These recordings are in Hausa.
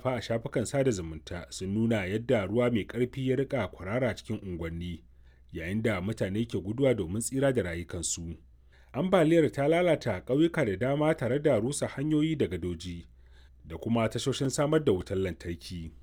wallafa a shafukan sada zumunta sun nuna yadda ruwa mai ƙarfi ya rika kwarara cikin unguwanni yayin da mutane ke guduwa domin tsira da rayukansu ambaliyar ta lalata ƙauyuka da dama tare da rusa hanyoyi da gadoji da kuma tashoshin samar da wutar lantarki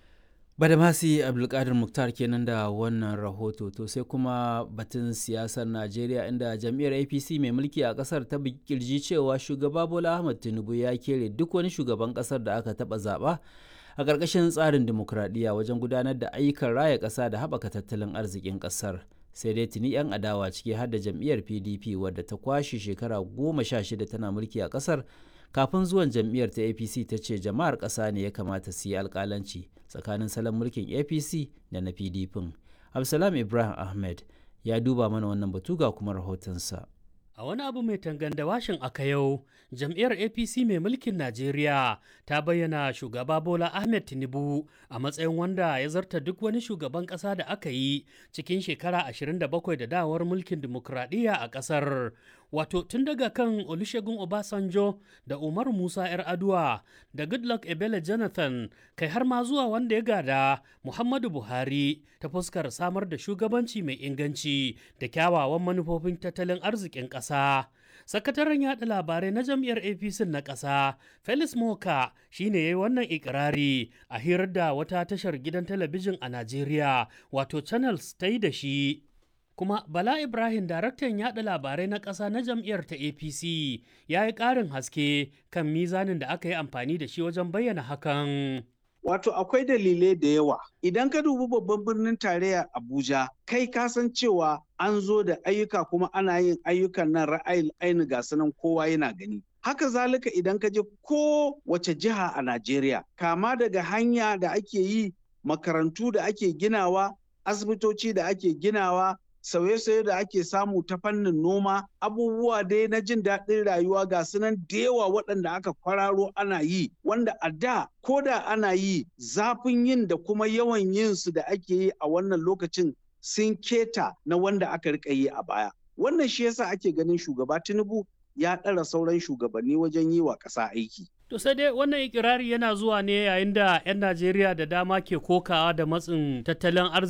Badamasi Abdulkadir Muktar kenan da wannan rahoto to sai kuma batun siyasar Najeriya inda jam'iyyar APC mai mulki a kasar ta kirji cewa shugaba Bola Ahmed Tinubu ya kere duk wani shugaban kasar da aka taba zaba a ƙarƙashin tsarin dimokuraɗiyya wajen gudanar da ayyukan raya ƙasa da haɓaka tattalin arzikin ƙasar. sai dai tuni 'yan adawa ciki har da jam'iyyar pdp wadda ta kwashe shekara goma sha shida tana mulki a ƙasar kafin zuwan jam'iyyar ta apc ta ce jama'ar ƙasa ne ya kamata su yi alƙalanci tsakanin salon mulkin apc da na pdp absalam ibrahim ahmed ya duba mana wannan batu ga kuma rahotonsa A wani abu mai tanganda washin aka yau, jam'iyyar APC mai mulkin Najeriya ta bayyana shugaba Bola Ahmed Tinubu a matsayin wanda ya zarta duk wani shugaban ƙasa da aka yi cikin shekara 27 da dawar mulkin dimokuraɗiyya a ƙasar. Wato tun daga kan Olusegun Obasanjo da Umar Musa 'yar Aduwa da Goodluck Ebele Jonathan kai har ma zuwa wanda ya gada Muhammadu Buhari ta fuskar samar da shugabanci mai inganci da kyawawan manufofin tattalin arzikin ƙasa. Sakataren yaɗa labarai na jam'iyyar APC na ƙasa, Felix Moka shi ne ya yi wannan ikirari a hirar da wata tashar gidan talabijin a Najeriya, wato Channels ta yi da shi. kuma bala ibrahim daraktan yada labarai na ƙasa na jam'iyyar ta apc ya yi ƙarin haske kan mizanin da aka yi amfani da shi wajen bayyana hakan Wato akwai dalilai da yawa. Idan ka dubi babban birnin tarayya Abuja, kai ka san cewa an zo da ayyuka kuma ana yin ayyukan nan ra'ayin aini ga sanan kowa yana gani. Haka zalika idan ka je ko wace jiha a Najeriya, kama daga hanya da ake yi, makarantu da ake ginawa, asibitoci da ake ginawa, sauye-sauye da ake samu ta fannin noma abubuwa dai na jin daɗin rayuwa ga sunan da yawa waɗanda aka kwararo ana yi wanda a da ko da ana yi zafin yin da kuma yawan yin su da ake yi a wannan lokacin sun keta na wanda aka rika yi a baya wannan shi yasa ake ganin shugaba tinubu ya ɗara sauran shugabanni wajen yi wa ƙasa aiki To sai dai wannan ikirari yana zuwa ne yayin da 'yan Najeriya da dama ke kokawa da matsin tattalin arziki